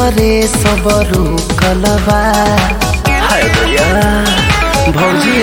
भीतरे सब रुकलबा हाय भैया भौजी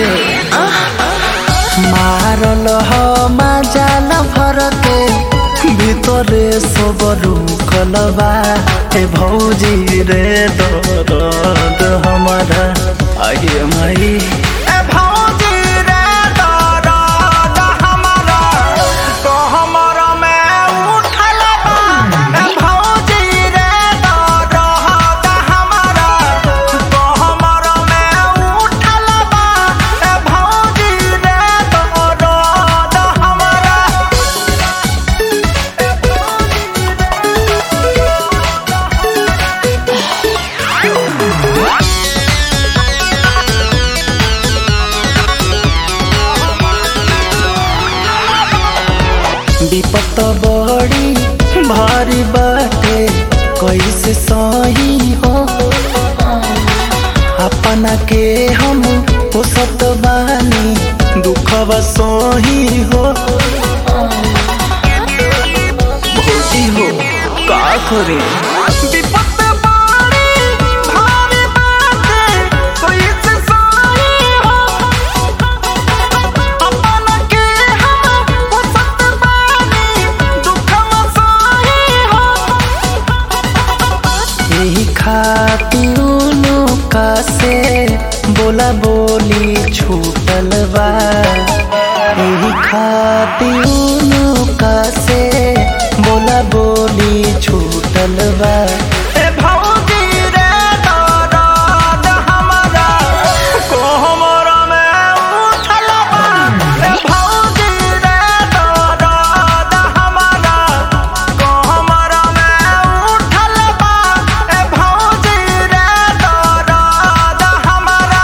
मारल ह माजाल भरते ভিতরে সব রুকলবা এ ভৌজি রে দরদ हमारा आगे माई ए भौजी रे दरद हमरा कहमर में उठल बा ए भौजी रे दरद हमरा कहमर में उठल बा ए भौजी रे दरद हमरा विपत बड़ी भारी बाटे कैसे सही हो अपना के हम पोसत बानी दुखवा सही हो भौजी हो का करे विपत बाड़ी भारी बाटे कैसे सही हो अपन के हम पुसत बानी दुखवा सही हो यही खातिर का से बोला बोली छूटल बा यही खातिर का से बोला बोली छूटल बा ए भौजी रे दरद हमरा कोहमर में उठल बा ए भौजी रे दरद हमरा कोहमर में उठल बा ए भौजी रे दरद हमरा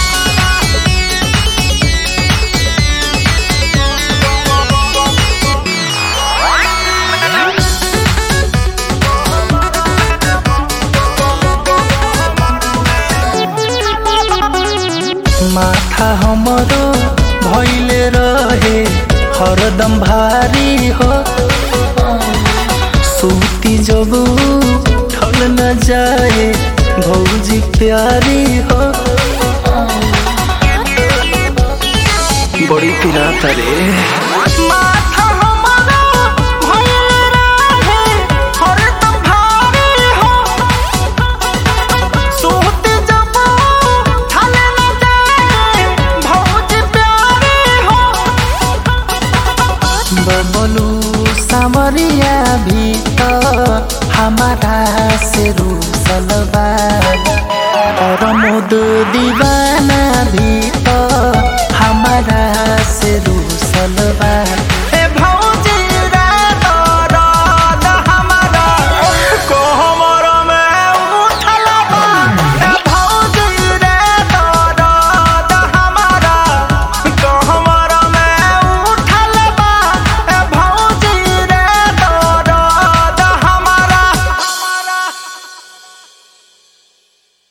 माथा हमरो भइले रहे हरदम भारी हो सूती जब ठल न जाए भौजी प्यारी हो बड़ी पिरात रे माथा हमरा भइल रहे हरदम भारी हो सूत जब थाले न जाए भौज प्यारी हो बबलू सामरिया भी तो हमारा से रूसलबा और मुद दीवा